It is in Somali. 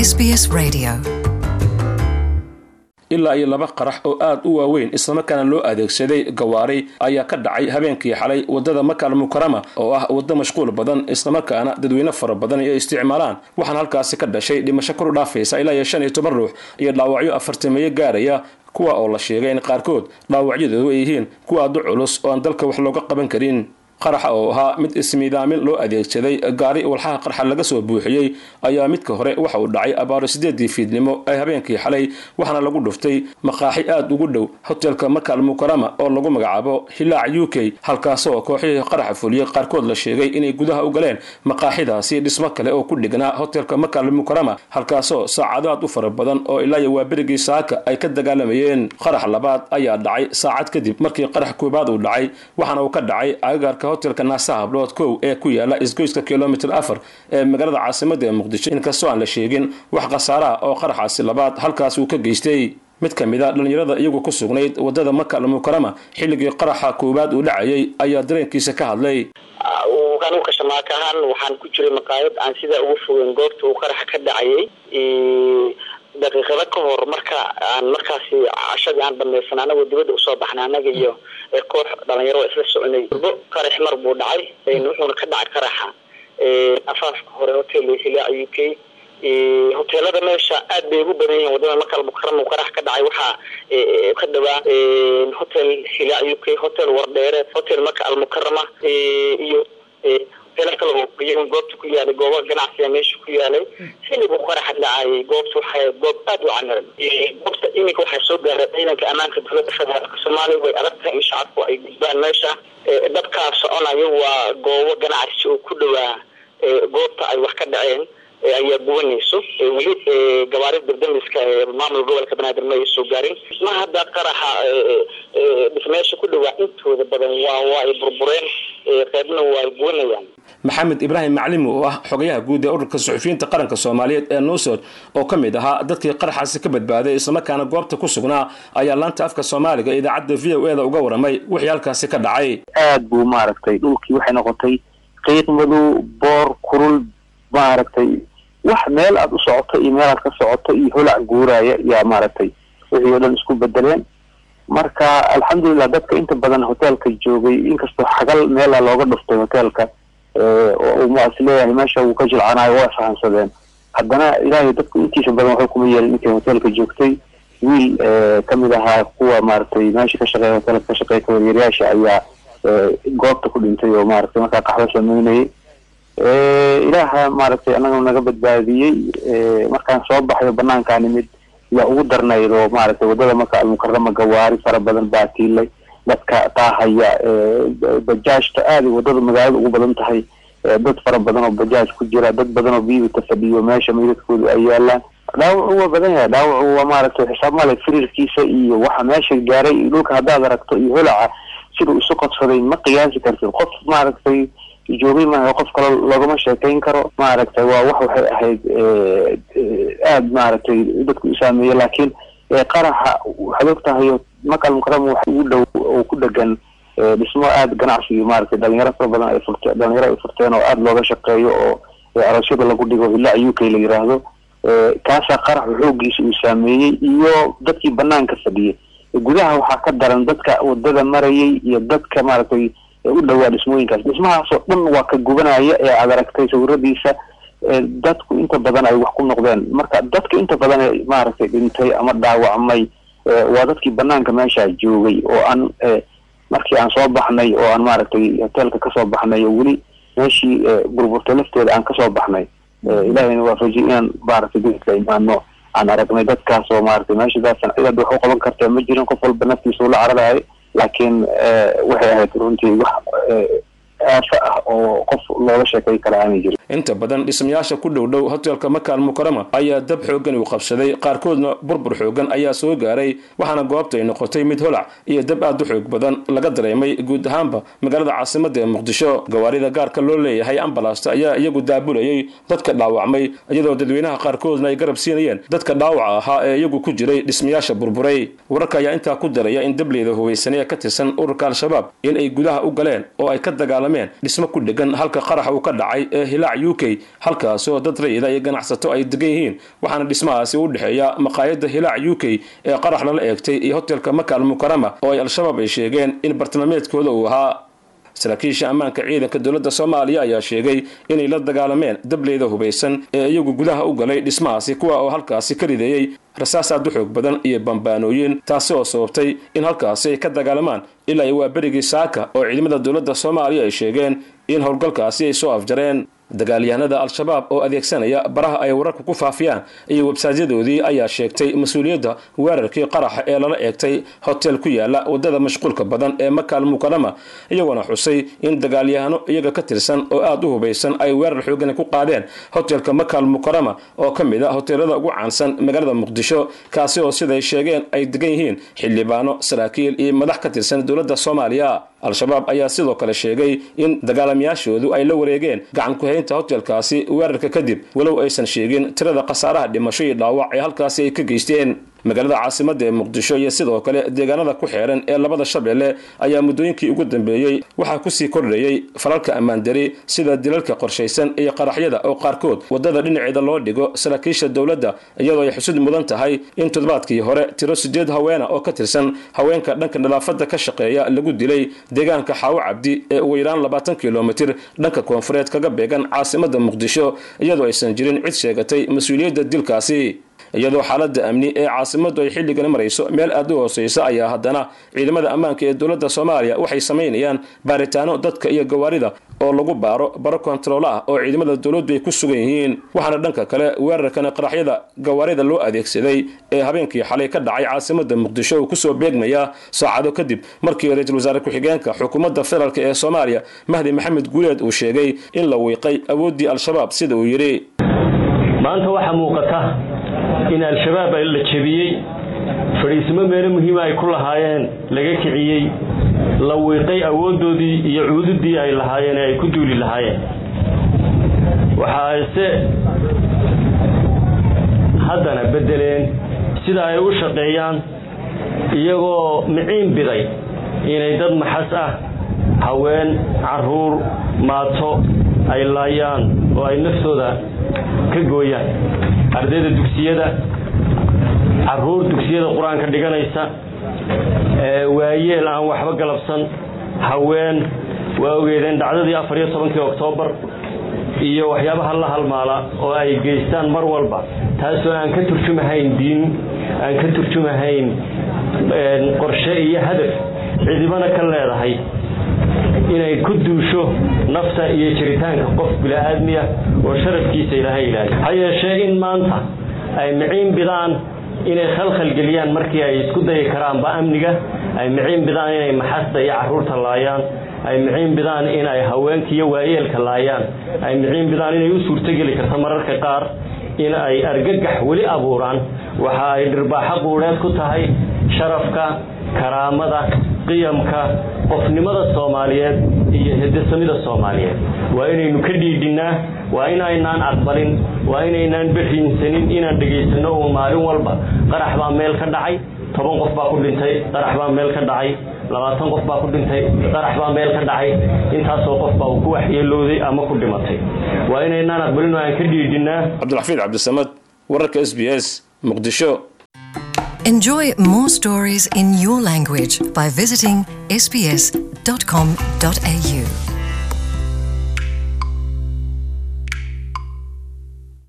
SBS Radio. ilaa iyo laba qarax oo aad u waaweyn islamarkaana loo adeegsaday gawaari ayaa ka dhacay habeenkii xalay wadada makal mukarama oo ah waddo mashquul badan islamarkaana dadweyne fara badan ay isticmaalaan waxaana halkaasi ka dhashay dhimasho kor u dhaafaysa ilaa iyo shan iyo toban ruux iyo dhaawacyo afartameeyo gaaraya kuwa oo la sheegay in qaarkood dhaawacyadoodu ay yihiin kuwa aad u culus oo aan dalka wax looga qaban karin qaraxa oo ahaa mid ismiidaamin loo adeegsaday gaari walxaha qarxa laga soo buuxiyey ayaa midka hore waxa uu dhacay abaaro sideedii fiidnimo ee habeenkii xalay waxaana lagu dhuftay maqaaxi aad ugu dhow hotelka makal mukarama oo lagu magacaabo hilaac u k halkaasoo kooxihii qaraxa fuliyey qaarkood la sheegay inay gudaha u galeen maqaaxidaasi dhismo kale oo ku dhignaa hotelka makal mukarama halkaasoo saacado aad u fara badan oo ilaa iyo waaberigii saaka ay ka dagaalamayeen qarax labaad ayaa dhacay saacad kadib markii qarax koobaad uu dhacay waxaana uu ka dhacay agagaarka hotelka naasa hablood kow ee ku yaala isgoyska kilomitr afar ee magaalada caasimada ee muqdisho inkastoo aan la sheegin wax khasaaraha oo qaraxaasi labaad halkaas uu ka geystay mid ka mid a dhallinyarada iyagu ku sugnayd wadada maka almukarama xilligii qaraxa koowaad uu dhacayay ayaa dareenkiisa ka hadlay anuka shamaaka ahaan waxaan ku jiray maqaayad aan sidaa ugu fogeyn goobta uu qaraxa ka dhacayay daqiiqado ka hor marka aan markaasi cashadii aan dhamaysan anagoo dibadda usoo baxnay anaga iyo koox dhalinyaro isla soconay bo qarax mar buu dhacay wuxuuna ka dhacay qaraxa afaafka hore hotel hilaac u k hoteelada meesha aad bay ugu badan yihiin wadada makal mukarama uu qarax ka dhacay waxaa ka dhawaa hotel hilaac u k hotel wardheere hotel maka almukarama iyo hoteelo kale oo iyaga goobta ku yaalay gooba ganacsiga meesha ku yaalay xilligu qaraxa dhacayay goobta waxay goob aad u camiran goobta iminka waxaa soo gaaray ciidanka ammaanka dowladda federaalka soomaaliya way adag tahay in shacabku ay gudbaan meesha dhabkaa soconayo waa goobo ganacsi oo ku dhawaa goobta ay wax ka dhaceen ayaa gubanayso weli gabaari dardamiska maamul gobolka banaadir ma ay soo gaarin ma hadda qaraxa dhismeesha ku dhawaa intooda badan waa waa ay burbureen qaybna waa ay gubanayaan maxamed ibraahim maclimi oo ah xogayaha guud ee ururka suxufiyiinta qaranka soomaaliyeed ee nuusod oo ka mid ahaa dadkii qaraxaasi ka badbaaday islamarkaana goobta ku sugnaa ayaa laanta afka soomaaliga idaacadda v o e da uga waramay wixii halkaasi ka dhacay aad buu maaragtay dhulkii waxay noqotay qiiq madow boor kurul maaragtay wax meel aad u socoto iyo meel aad ka socoto iyo holac guuraya yaa maaragtay wixii oo dhan isku bedeleen marka alxamdulilah dadka inta badan hoteelka joogay inkastoo xagal meela looga dhuftay hoteelka oo is leeyahay meesha wuu ka jilcanayo waa isfahansadeen haddana ilaahay dadku intiisa badan waxay kuma yeelin intay hoteelka joogtay wiil kamid ahaa kuwa maaragtay meesha ka shaqeeya hoteelka ka shaqeeya kawaryeeryaasha ayaa goobta ku dhintay oo maaragtay markaa qaxwo sameynayay ilaaha maaragtay anaga naga badbaadiyey markaan soo baxayo banaankaa nimid yaa ugu darnayd oo maaragtay wadada maka almukarama gawaari fara badan baa tiilay dadka taahaya bajaajta aada wadada magaalada ugu badan tahay dad fara badan oo bajaaj ku jira dad badan oo biyuta fadhiyo meesha meydadkoodu ay yaalaan dhaawacu waa badan yahay dhaawacu waa maaragtay xisaab male firirkiisa iyo waxa meesha gaaray iyo dhulka haddaad aragto iyo holaca siduu isu qodsaday ma qiyaasi kartid qof maaragtay joogay maaha qof kale loogama sheekayn karo maaragtay waa wax waxay ahayd aada maaragtay dadku u saameeyey laakiin qaraxa waxaad og tahay makal mukarama wax ugu dhow oo ku dhegan dhismo aada ganacsiga maaragtay dhalinyaro fara badan ay furte dhalinyaro ay furteen oo aada looga shaqeeyo oo aroosyada lagu dhigo hilaac u k la yiraahdo kaasaa qaraxu xoogiisa uu saameeyey iyo dadkii banaanka fadhiyay gudaha waxaa ka daran dadka wadada marayay iyo dadka maaragtay u dhawaa dhismooyinkaas dhismahaasoo dhan waa ka gubanaya ee aad aragtay sawiradiisa dadku inta badan ay wax ku noqdeen marka dadka inta badan ee maaragtay dhintay ama dhaawacmay waa dadkii banaanka meesha joogay oo aan markii aan soo baxnay oo aan maaragtay hoteelka kasoo baxnay oo weli meeshii burburtay lafteeda aan kasoo baxnay ilahayna waafajiy inaan maaragtay dadka imaano aan aragnay dadkaas oo maaragtay meeshadaasan cidaad wax u qaban kartaa ma jirin qof walba naftiisa ula cararahay laakiin waxay ahayd runtii wax aafo ah oo qof looga sheekay kara aanay jirin inta badan dhismayaasha ku dhow dhow hotelka makal mukarama ayaa dab xoogan uu qabsaday qaarkoodna burbur xoogan ayaa soo gaaray waxaana goobta ay noqotay mid holac iyo dab aad u xoog badan laga dareemay guud ahaanba magaalada caasimada ee muqdisho gawaarida gaarka loo leeyahay ambalasta ayaa iyagu daabulayay dadka dhaawacmay iyadoo dadweynaha qaarkoodna ay garab siinayeen dadka dhaawaca ahaa ee iyagu ku jiray dhismayaasha burburay wararka ayaa intaa ku daraya in dableyda hubaysanee ka tirsan ururka al-shabaab in ay gudaha u galeen oo ay ka dagaalameen dagaalameen dhismo ku dhegan halka qarax uu ka dhacay ee hilaac u k halkaasoo dad rayida iyo ganacsato ay degan yihiin waxaana dhismahaasi u dhexeeya maqaayadda hilaac u k ee qarax lala eegtay iyo hotelka maka almukarama oo ay al-shabaab ay sheegeen in bartilmaameedkooda uu ahaa saraakiisha ammaanka ciidanka dowladda soomaaliya ayaa sheegay inay la dagaalameen dableyda hubaysan ee iyagu gudaha u galay dhismahaasi kuwa oo halkaasi ka rideeyey rasaas aad u xoog badan iyo bambaanooyin taasi oo sababtay in halkaasi ay ka dagaalamaan ilaa waa berigii saaka oo ciidamada dowladda soomaaliya ay sheegeen in howlgalkaasi ay soo afjareen dagaalyahanada al-shabaab oo adeegsanaya baraha ay wararka ku faafiyaan iyo websaadyadoodii ayaa sheegtay mas-uuliyadda weerarkii qaraxa ee lala eegtay hotel ku yaala wadada mashquulka badan ee makaal mukarama iyagoona xusay in dagaalyahano iyaga ka tirsan oo aada u hubaysan ay weerar xoogani ku qaadeen hotelka makaal mukarama oo ka mid a hoteelada ugu caansan magaalada muqdisho kaasi oo siday sheegeen ay degan yihiin xildhibaano saraakiil iyo madax ka tirsan dowladda soomaaliya al-shabaab ayaa sidoo kale sheegay in dagaalamayaashoodu ay la wareegeen gacan ku-haynta hotelkaasi weerarka kadib walow aysan sheegin tirada khasaaraha dhimasho iyo dhaawac ee halkaasi ay ka geysteen magaalada caasimadda ee muqdisho iyo sidoo kale deegaanada ku xeeran ee labada shabeelle ayaa muddooyinkii ugu dambeeyey waxaa kusii kordhayey falalka ammaandari sida dilalka qorshaysan iyo qaraxyada oo qaarkood waddada dhinaceeda loo dhigo saraakiisha dowladda iyadoo ay xusud mudan tahay in toddobaadkii hore tiro sideed haweena oo ka tirsan haweenka dhanka nadaafadda ka shaqeeya lagu dilay deegaanka xaawo cabdi ee ugu yaraan labaatan kilomitir dhanka koonfureed kaga beegan caasimadda muqdisho iyadoo aysan jirin cid sheegatay mas-uuliyadda dilkaasi iyadoo xaaladda amni ee caasimaddu ay xilligani marayso meel aad u hooseysa ayaa haddana ciidamada ammaanka ee dowladda soomaaliya waxay samaynayaan baaritaano dadka iyo gawaarida oo lagu baaro baro kontaroolo ah oo ciidamada dowladdu ay ku sugan yihiin waxaana dhanka kale weerarkan qaraxyada gawaarida loo adeegsaday ee habeenkii xalay ka dhacay caasimadda muqdisho uu kusoo beegmaya saacado kadib markii ra-iisul wasaare ku-xigeenka xukuumadda federaalk ee soomaaliya mahdi maxamed guuleed uu sheegay in la wiiqay awooddii al-shabaab sida uu yidhi maanta waxaa muuqata in al-shabaab la jebiyey fadhiisimo meelo muhiima ay ku lahaayeen laga kiciyey la wiiqay awooddoodii iyo cuududii ay lahaayeen ee ay ku duuli lahaayeen waxaase haddana beddeleen sida ay u shaqeeyaan iyagoo miciin biday inay dad maxas ah haween carruur maato ay laayaan oo ay naftooda ka gooyaan ardayda dugsiyada caruur dugsiyada qur-aanka dhiganaysa waayeel aan waxba galabsan haween waa ogeedeen dhacdadii afar iyo tobankii oktoobar iyo waxyaabaha la halmaala oo ay geystaan mar walba taasoo aan ka turjumahayn diin aan ka turjumahayn qorshe iyo hadaf cidibana ka leedahay inay ku duusho nafta iyo jiritaanka qof bili-aadmiya oo sharafkiisa ilaahay ilaaliyo ha yeeshee in maanta ay miciin bidaan inay khalkhalgeliyaan markii ay isku dayi karaanba amniga ay miciin bidaan inay maxasta iyo caruurta laayaan ay miciin bidaan in ay haweenka iyo waayeelka laayaan ay miciin bidaan inay u suurtogeli karto mararka qaar in ay argagax weli abuuraan waxa ay dhirbaaxo quudheed ku tahay sharafka karaamada qiyamka qofnimada soomaaliyeed iyo hidasamida soomaaliyeed waa inaynu ka dhiidhinnaa waa inaynaan aqbalin waa inaynaan beriinsanin inaan dhegaysanno uun maalin walba qarax baa meel ka dhacay toban qof baa ku dhintay qarax baa meel ka dhacay labaatan qof baa ku dhintay qarax baa meel ka dhacay intaasoo qof baa uu ku waxyeelowday ama ku dhimatay waa inaynaan aqbalin oo aan ka dhiidhinnaa cabdilxafiid cabdisamad wararka s b s muqdisho Enjoy more stories in your language by visiting sbs.com.au.